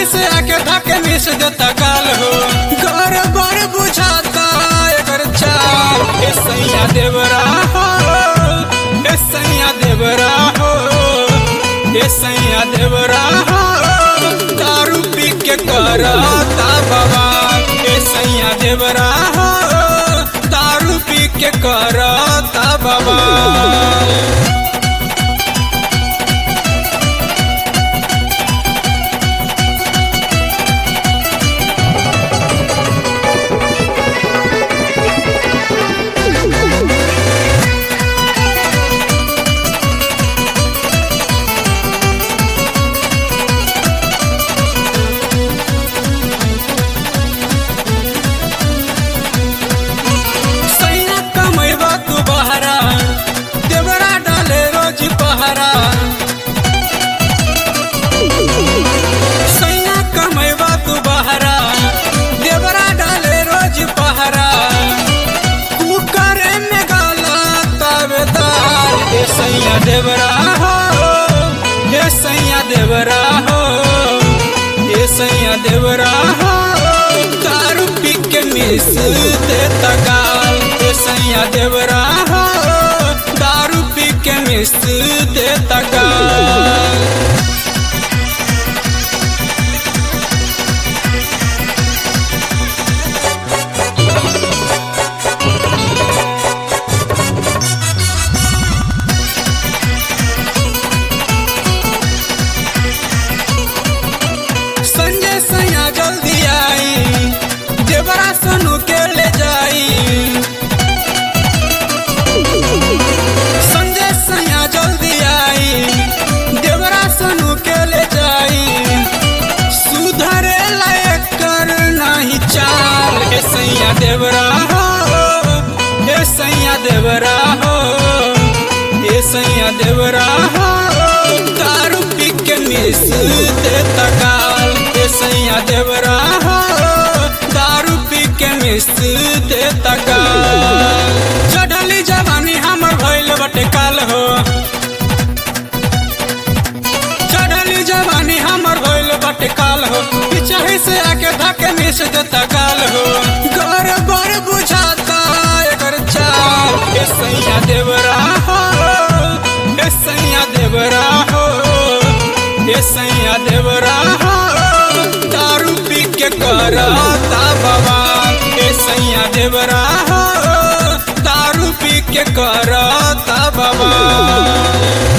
पीछे से आके धके मिस देता गाल हो घर बर बुझाता एकर चाल ए सैया देवरा हो ए सैया देवरा हो ए सैया देवरा हो दारू पी के करता बवाल ए सैया देवरा हो दारू पी के करता बवाल सैया कमैबा तू बहरा देवरा डाले रोज पहरा सैया कमैबा तू बहरा देवरा डाले रोज पहरा कुकर में गाला तावेदार ए सैया देवरा हो ए सैया देवरा हो ए सैया देवरा हो दारू पी के मिस देता गाल ए सैया देवरा हो दारू पी के मिस देता गाल संजय सैया जल्दी आई देवरा सनु के ले जाई संजय सैया जल्दी आई देवरा सनु के ले जाई सुधरे लायक कर नहीं चाल ए सैया देवरा हो ए सैया देवरा हो ए सैया देवरा हो दारू पी के मिस देता गाल ए सैया देवरा हो दारू पी के मिस देता गाल चढ़ली जवानी हमर भइल बटे काल हो चढ़ली जवानी हमर भइल बटे काल हो पिछही से आके धके मिस देता गाल हो घर बर बुझाता एकर चाल ए सैया देवरा हो ए सैया देवरा हो ए सैया देवरा हो दारू पी के करता बवाल ए सैया देवरा हो दारू पी के करता बवाल